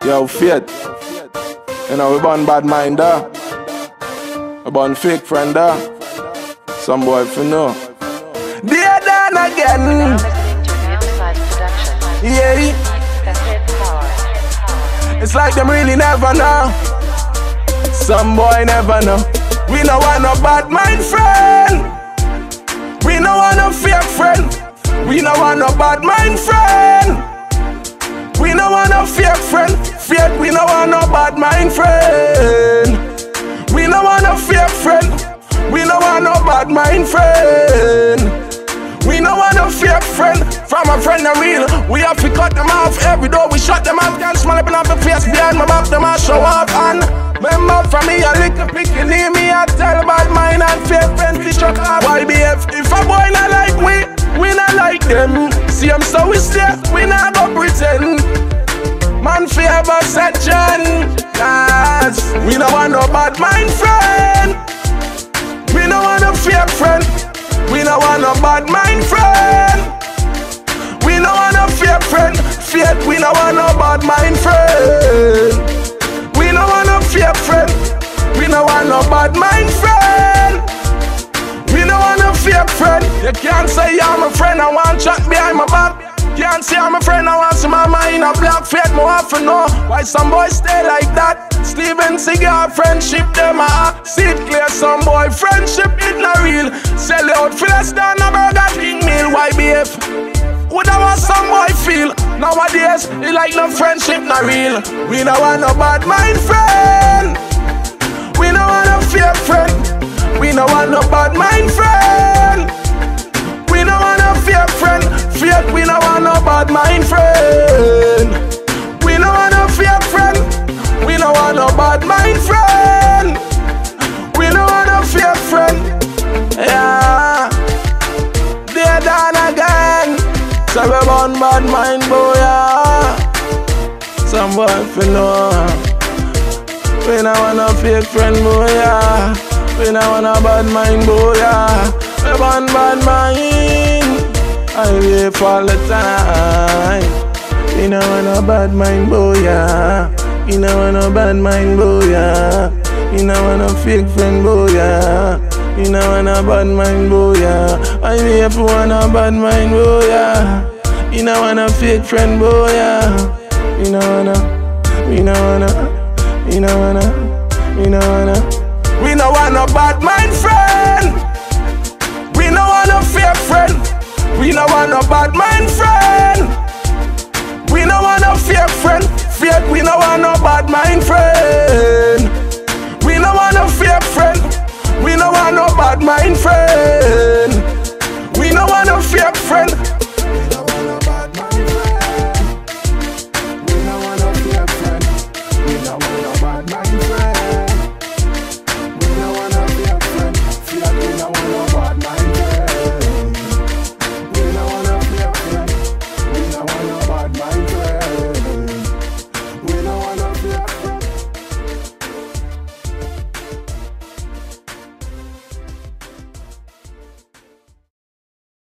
Yo, Faith. You know, we born bad mind, uh. We born fake friend, uh. Some boy for know. Dear Dan again. Yeah. It's like them really never know. Some boy never know. We no want no bad mind friend. We no want no fake friend. We no want no bad mind friend. We no want no fake friend. Fake, we no want no bad mind friend. We no want no fake friend. We no want no bad mind friend. We no want no fake friend. From a friend a real. We have to cut them off every door. We shut them off. Can't smile up in the face behind my back. Them a show off and. Remember from me a little picky near me I tell about mine and fake friends to shut up YBF if a boy not like we we not like them See them so we stay we not go pretend Man favor section Cause we no want no bad mind friend We no want no fake friend We no want no bad mind friend We no want no fake friend Fake we no want no bad mind friend we no want no fake friend. We no want no bad mind friend. We no want no fake friend. You can't say I'm a friend. I want chat behind my back. Can't say I'm a friend. I want some mama in a black fate. More often know why some boys stay like that. Steven Cigar friendship them a See it clear. Some boy friendship it not real. Sell out for less than a Burger King meal. YBF. Would I want some boy feel? Nowadays, it like no friendship not real. We no want no bad mind friend. We no want no fake friend. We no want no bad mind friend. We no want no fake friend. Fake, we no want no bad mind friend. We no want no fake friend. We no want no bad mind friend. We no want no fake friend. Yeah. They're done again. So we born bad mind boy yeah. Some boy fi know We no want no fake friend boy yeah. We no want no bad mind boy yeah. We born bad mind I wait all the time We no want no bad mind boy yeah. We no want no bad mind boy yeah. We no want no fake friend boy yeah. You know want a bad mind boy, yeah. I wait for one a bad mind boy, yeah. You know want a fake friend boy, yeah. You know wanna, we know wanna, we know wanna, we know wanna. We no want no bad mind friend. We no want no fake friend. We no want no bad mind friend. We no want no fake friend. Fake, we no want no bad mind friend. We no want no fake friend. We no want no bad mind friend.